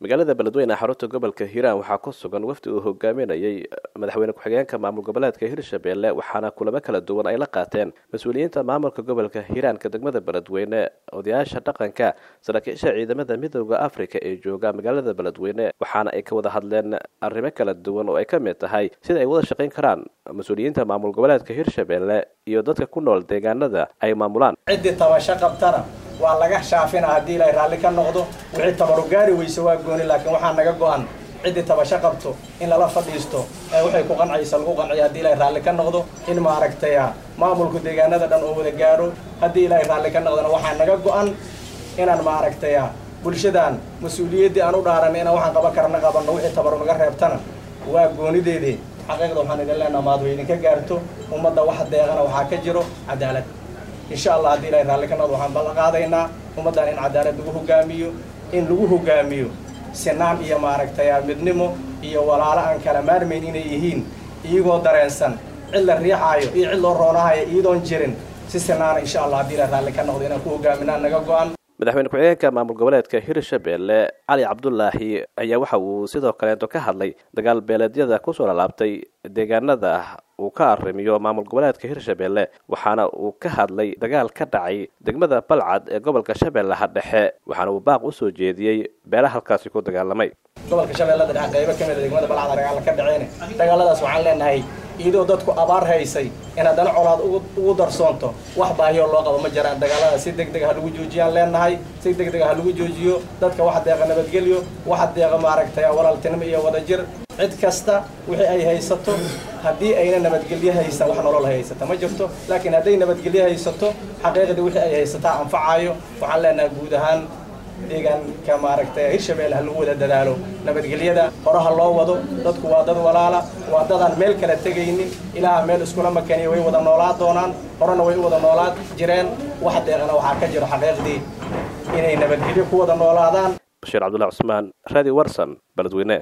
magaalada beledweyne xarunta gobolka hiiraan waxaa ku sugan wafdi uu hogaaminayay madaxweyne ku-xigeenka maamul goboleedka hirshabelle waxaana kulamo kala duwan ay la qaateen mas-uuliyiinta maamulka gobolka hiiraanka degmada beledweyne odayaasha dhaqanka saraakiisha ciidamada midooda africa ee jooga magaalada beledweyne waxaana ay ka wada hadleen arrimo kala duwan oo ay ka mid tahay sida ay wada shaqayn karaan mas-uuliyiinta maamul goboleedka hirshabelle iyo dadka ku nool deegaanada ay maamulaan ciddii tabasho qabtana waa laga shaafina haddii ilaahay raalli ka noqdo wixii tabaru gaari weyse waa gooni laakiin waxaa naga go-an ciddii tabasho qabto in lala fadhiisto ee waxay ku qancaysa lagu qanciyo haddii ilaahay raalli ka noqdo in maaragtaya maamulku deegaanada dhan oo wada gaaro haddii ilaahay raalli ka noqdona waxaa naga go-an inaan maaragtaya bulshadan mas-uuliyaddii aan u dhaaran inaan waxaan qaban karna qabanno wixii tabaru naga reebtana waa goonideedii xaqiiqda waxaan idin leenaha maad way idinka gaarto ummadda wax deeqana waxaa ka jiro cadaalad insha allah haddii ilahay raalli ka noqdo waxaan ballan qaadaynaa ummaddan in cadaalad lagu hogaamiyo in lagu hogaamiyo sinaan iyo maaragtay midnimo iyo walaalo aan kala maarmayn inay yihiin iyagoo dareensan cid la riixaayo iyo cid loo roonahayo iyadoon jirin si sinaana insha allah haddii ilahay raalli ka noqdo inaan ku hogaaminaa naga go-an madaxweyne ku-xigeenka maamul goboleedka hirshabelle cali cabdulaahi ayaa waxa uu sidoo kaleeto ka hadlay dagaal beeleedyada kusoo lalaabtay deegaanada uu ka arrimiyo maamul goboleedka hirshabelle waxaana uu ka hadlay dagaal ka dhacay degmada balcad ee gobolka shabeellaha dhexe waxaana uu baaq usoo jeediyey beelaha halkaasi ku dagaalamay gobolka shabeellada dhexe qaybo ka mid a degmada balcad dagaalla ka dhaceen dagaaladaas waxaan leenahay iyadoo dadku abaar haysay in haddana colaad ugu darsoonto wax baahiyoo loo qabo ma jiraan dagaalada si deg deg ha lagu joojiyaan leenahay si deg deg ha lagu joojiyo dadka waxa deeqa nabadgelyo waxa deeqa maaragtay walaaltinimo iyo wadajir cid kasta wixii ay haysato haddii ayna nabadgelyo haysan wax nolol haysata ma jirto laakiin hadday nabadgelyo haysato xaqiiqdii wixii ay haysataa anfacayo waxaan leenahay guud ahaan deegaanka maaragtay hirshabelle ha lagu wada dadaalo nabadgelyada horaha loo wado dadku waa dad walaala waa dadaan meel kala tegaynin ilaaha meel iskula makaniya way wada noolaa doonaan horena way u wada noolaa jireen wax deeqana waxaa ka jiro xaqiiqdii inay nabadgelyo ku wada noolaadaan bashiir cabdullahi cusmaan radio warson beledweyne